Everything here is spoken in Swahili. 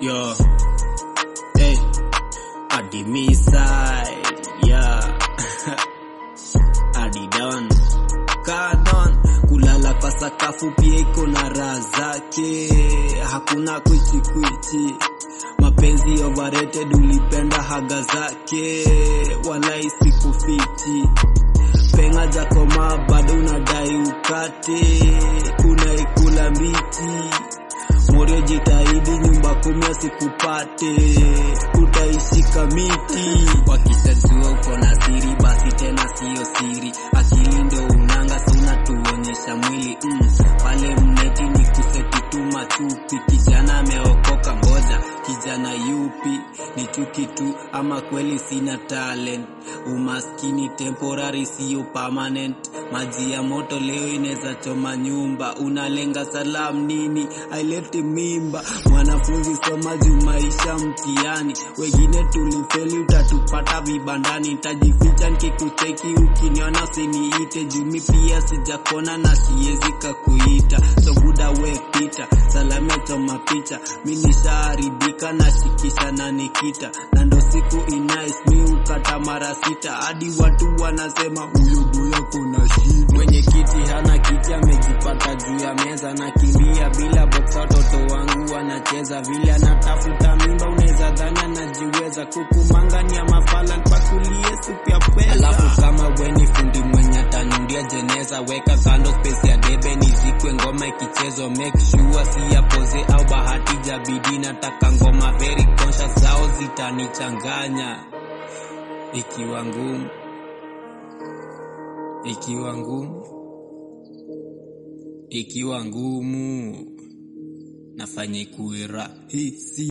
Yo, hey, Adi Misai, yeah, Adi Don, Kadon, kulala kwa sakafu pia iko na raha zake, hakuna kwichi kwichi, mapenzi overrated, ulipenda haga zake, wala isikufichi penga jakoma bado unadai ukate, unaikula mbichi Morio jitahidi nyumba kumi asikupate, utaishika miti. Wakishajua uko na siri, basi tena siyo siri, akili ndio unanga, sa unatuonyesha mwili mm. Pale mneti ni kuseti tu machupi, kijana ameokoka, ngoja kijana yupi? Ni chuki tu ama kweli sina talent? Umaskini temporary, siyo permanent. Maji ya moto leo inaweza choma nyumba, unalenga salam nini? Aileti mimba, mwanafunzi soma juu maisha mtihani, wengine tulifeli, utatupata vibandani. Tajificha nikikucheki, ukiniona usiniite, juu mi pia sijakona na siwezi kakuita, so buda we pita, salame choma picha, mi nishaharibika na shikisha na nikita, na ndo siku inais mi ukata mara sita, hadi watu wanasema huyo boya kuna shida. Mwenye kiti hana kiti, amejipata juu ya meza, nakimbia bila box, watoto wangu wanacheza vile, anatafuta mimba, unaweza dhani anajiweza, kukumangani ya mafala mpakulie supu ya pesa. Alafu kama weni fundi mwenye atanundia jeneza, weka kando space ya debe nizikwe, ngoma ikichezwa make sure si ya poze au bahati jabidi, nataka ngoma very conscious, zao zitanichanganya ikiwa ngumu ikiwa ngumu ikiwa ngumu nafanya ikuwe rahisi